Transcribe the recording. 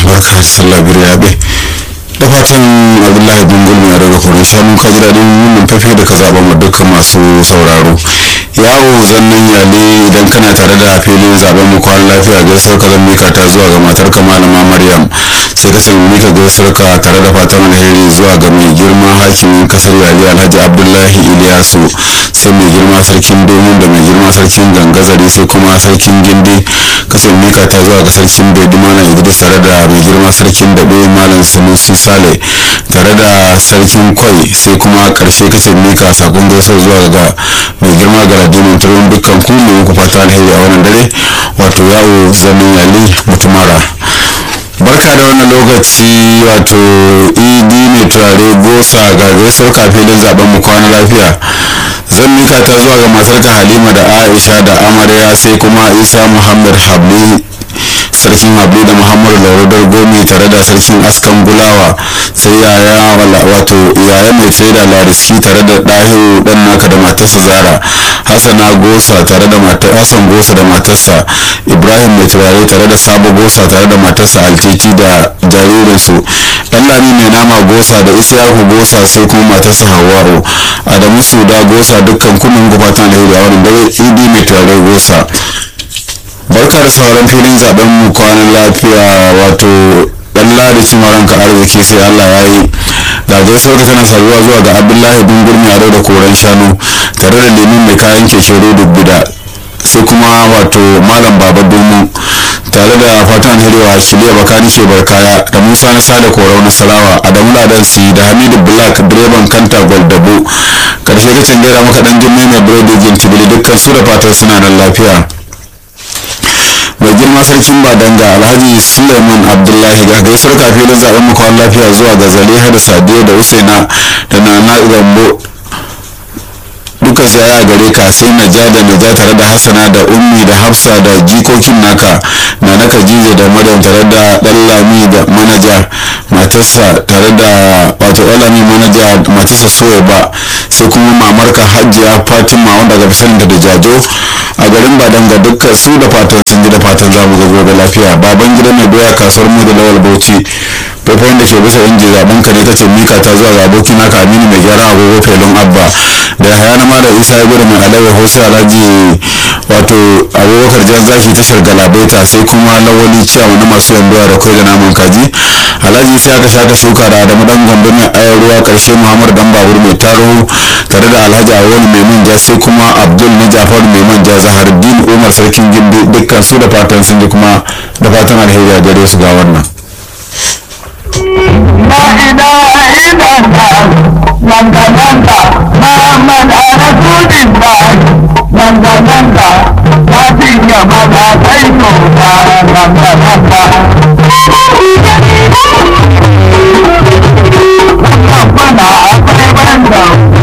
barka da sallah biryabe da fatan abdullahi bin gulmi a daga kwarin shanu ka ji daɗin wannan fafe da ka zaɓa ma dukkan masu sauraro yawo zannan yale idan kana tare da filin zaben mu kwan lafiya gaisuwar ka zan mika ta zuwa ga matar ka malama maryam sai ka san mika gaisuwar ka tare da fatan alheri zuwa ga mai girma hakimin kasar yale alhaji abdullahi iliyasu sai mai girma sarkin domin da mai girma sarkin gangazari sai kuma sarkin gindi kasan mika ta zuwa ga sarkin bai malam idris tare da mai girma sarkin daɓe malam sanusi sale tare da sarkin kwai sai kuma karshe kace mika sakon gaisuwar zuwa ga mai girma galadimin turon dukkan ku ne muku fata alheri a wannan dare wato yawo zanen yali mutumara barka da wannan lokaci wato idi mai turare gosa ga gaisuwar kafilin zaben mu kwana lafiya zan mika ta zuwa ga matarka halima da aisha da amarya sai kuma isa muhammad habli sarkin habli da muhammadu lauradar gomi tare da sarkin askan gulawa sai yaya wato yaya mai da lariski tare da ɗahiru ɗan naka da matarsa zara hassana gosa tare da matar hassan gosa da matarsa ibrahim mai turare tare da sabo gosa tare da matarsa alkeki da jaririnsu ɗan lami mai nama gosa da isyaku gosa sai kuma matarsa hawa'u adamu suda gosa dukkan kunun gubatan alheri a wani dare idi mai turare gosa barka da sauran filin zaben mu kwanan lafiya wato dan ladi cimaranka arziki sai allah ya yi ga gaisuwar ka tana sabuwa zuwa ga abdullahi bin gurmi a da koren shanu tare da lemun mai kayan keke rodo bida sai kuma wato malam baba domin tare da fatan hirewa shirya bakani ke barkaya da musa na sada korau na salawa adamu ladan si da hamidu black direban kanta gwaldabo karshe kacin gaira maka dan jimmai mai biredi gintibili dukkan su da fatan suna nan lafiya mai girma sarkin badanga alhaji suleiman abdullahi ga gaisuwar kafin zaben makon lafiya zuwa ga zaliha da sadiya da usaina da nana gambo dukkan su yaya gare ka sai na ja da na ja tare da hassana da ummi da hafsa da jikokin naka na na khadija da maryam tare da dallami da manaja matarsa tare da wato dallami manaja matarsa soya ba sai kuma mamarka hajiya fatima wanda ga fisarinta da jajo a garin badanga dukkan su da fatan sun ji da fatan za mu ga gobe lafiya baban gida mai doya kasuwar mu da lawal bauchi faifayin da ke bisa inji zaben ka ne kace mika ta zuwa ga abokin naka aminu mai gyara agogo felon abba da haya na malam isa ya gudu mai alawa hausa alhaji wato abubakar jan zaki tashar galabaita sai kuma lawali ciyawa na masu yanduwa da kai da naman kaji alhaji sai aka shaka shuka da adamu dan gambo mai ayar ruwa karshe muhammad dan babur mai taro tare da alhaji awolu mai manja sai kuma abdul na jafaru mai manja zaharuddin umar sarkin gindi dukkan su da fatan sun ji kuma da fatan alheri a gare su ga wannan لا إله إلا الله نندا نندا محمد رسول الله نندا نندا فاتي يا مدى سيدنا نندا نندا